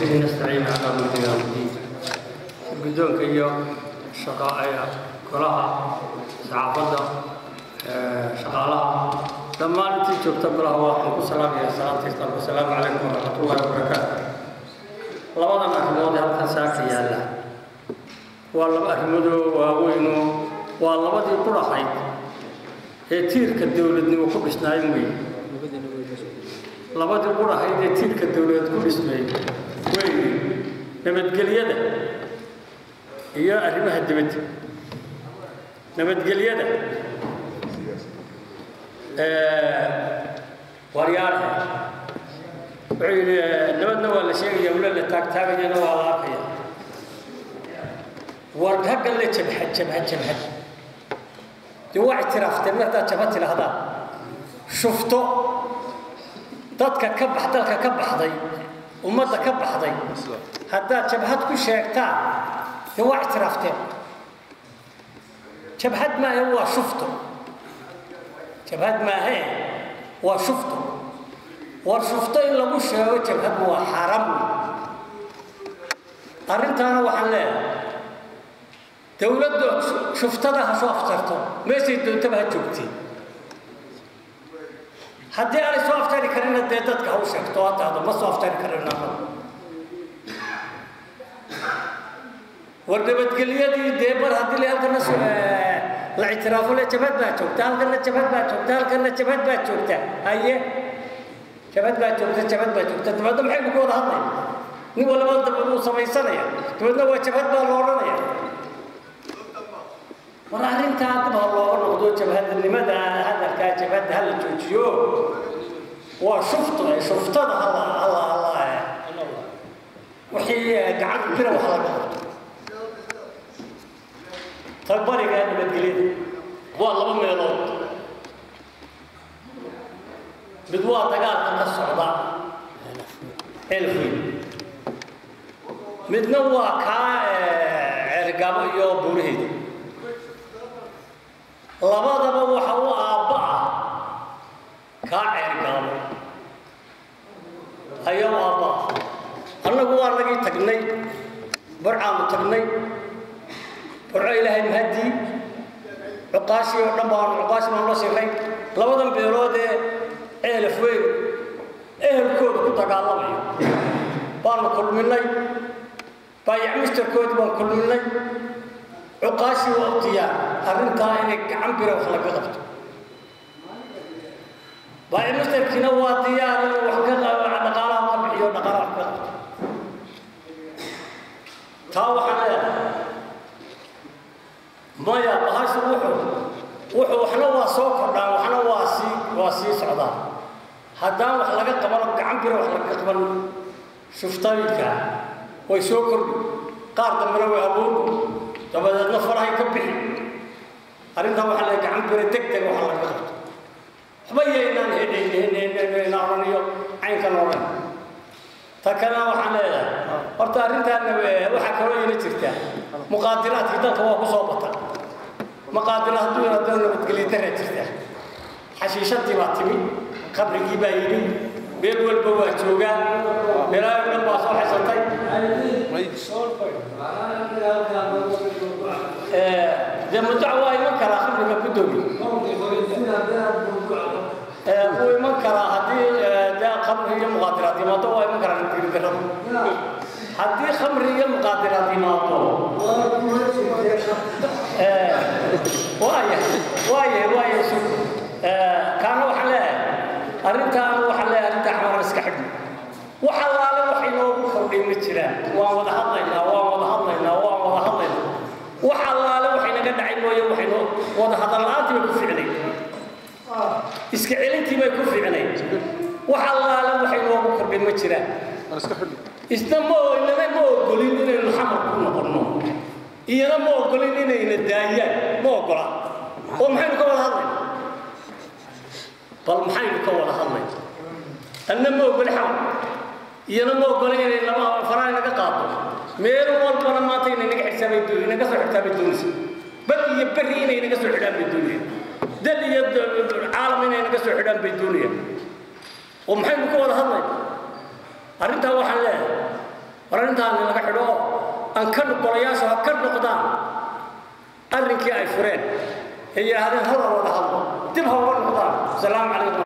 وبه نستعين على أمر يوم الدين guddoonka iyo golaha saxaafadda shaqaalaha dhammaan intii joogta golaha waxaan ku salaamaya salaamta islaamka asalaamu calaykum waraxmatullahi wabarakaatu labadan arrimood ee halkan saaka yaalla waa laba arrimoodoo waaweynoo waa labadii qurahayd ee tiirka dowladnimo ku dhisnaayn wey labadii qurahayd ee tiirka dowladeed ku dhismay wey nabadgelyada iyo arrimaha dibadda nabadgelyada waryaarha wuxuu yidhi nabadna waa la sheegaya wala la taagtaagayana waa la arkaya war hagga le jabhad jabhad jabhad dee waa ictiraafteen markaad jabhad tidhaahdaan shufto dadka ka bax dalka ka baxday ummadda ka baxday haddaad jabhad ku sheegtaan dee waa ictiraafteen jabhad maahe waa shufto jabhad maahe waa shufto war shufto in lagu sheego jabhad waa xaaraam wey arrintaana waxaan leeyahay dowladda shuftada ha soo aftarto meeshay doontaba ha joogtee haddii aanay soo aftari karina dee dadka ha u sheegto haddaada ma soo aftari karin annagu war nabadgelyadii dee mar haddii la halkana la ictiraafo le jabhad baa joogta halkana jabhad baa joogta halkana jabhad baa joogta haye jabhad baa joogta jabhad baa joogta dabeedna maxaynu ku wada hadlaya nin walaba daba uu samaysanaya dabeedna waa jabhad baa la odhanaya war arrintaa dib ha looga noqdo jabhadnimada hadalkaa jabhadda ha la joojiyo waa shufto ee shuftada hala hala hala wixii gacan bira wax laga qabto tabariga nabadgelyada waa laba meelood mid waa dagaalka ka socda elfin midna waa kaa ceergaabo iyo buuraheeda labadaba waxa u aabba ah kaa ceergaabo ayaa u aabba ah annagu waa nagii tagnay barcaanu tagnay barco ilaahay mahadii cuqaashii oo dhan baanu cuqaashi baanu la shiray labadan beelood ee ceelaf weyn ehelkooda ku dagaalamayo baanu kulminay baayac misterkoodii baan kulminay cuqaashii waa u diyaar arrintaa inay gacan bira wax laga qabto baayac misterkiina waa diyaar inuu wax ka dhaqaalaha ka bixiyo dhaqaalaha ka qabto taa waxaan leedahay maya bahashu wuxuu wuxuu waxna waa soo kordhaan waxna waa sii waa sii socdaan haddaan wax laga qabano gacan bira wax laga qaban shuftooyinka way soo kordhi qaar dambena way abuurku dabadeedna farahay ka bixi arrintaa waxaa leeyahay gacan bira deg deg wax laga qabto waxba yaynaan hedhaynaa odhaniyo caynkan odhan ta kalena waxaan leedahay horta arrintaana waxaa kaloo ina jirta muqaadiraadkii dalka waa ku soo bata maqaadira hadduu yaraadana nabadgelyo dara jirta xashiishadii baa timi qabrigii baa yidhi meel walba waa joogaa meelaayo dhan baa soo xisatay dee mudac waa iman karaa qabriga gudoomi wuu iman karaa haddii dee khamri iyo muqaadiraad yimaado waa iman karaa nabadgelyo darrada haddii khamri iyo muqaadiraad yimaado waaya waaya waaya su kaana waxaan leeyahay arrintaana waxaan leeyahay arrinta xamar iska xidhno wax allaale wax inoogu kordhay ma jiraan waan wada hadlaynaa waan wada hadlaynaa waan wada hadlaynaa wax allaale wax inaga dhacay mooye waxaynu wada hadal la-aantii bay ku ficnay iska celintii bay ku ficnay wax allaale wax inoogu kordhay ma jiraan isna ma inana ma ogolin inaynu xamar ku noqonno iyana ma ogolin inayna daayaan ma ogola oo maxaynu ka wada hadlayna bal maxaynu ka wada hadlayna anna ma ogoli xamar iyana ma ogolin inay laba faraha inaga qaado meel walbana maanta inay naga xirsaabay doon inaga soo xirtaabay doonaysa bad iyo berri inay naga soo xidhaan bay doonayaan dal iyo caalam inay naga soo xidhaan bay doonayaan oo maxaynu ka wada hadlayna arrintaa waxaan leeyahay war arrintaani laga xidho oo aan ka golayaasha ha ka noqdaan arrinkii ay fureen ay yidhaahdeen hor wada hadlo dib ha uga noqdaan asalaamu calaykum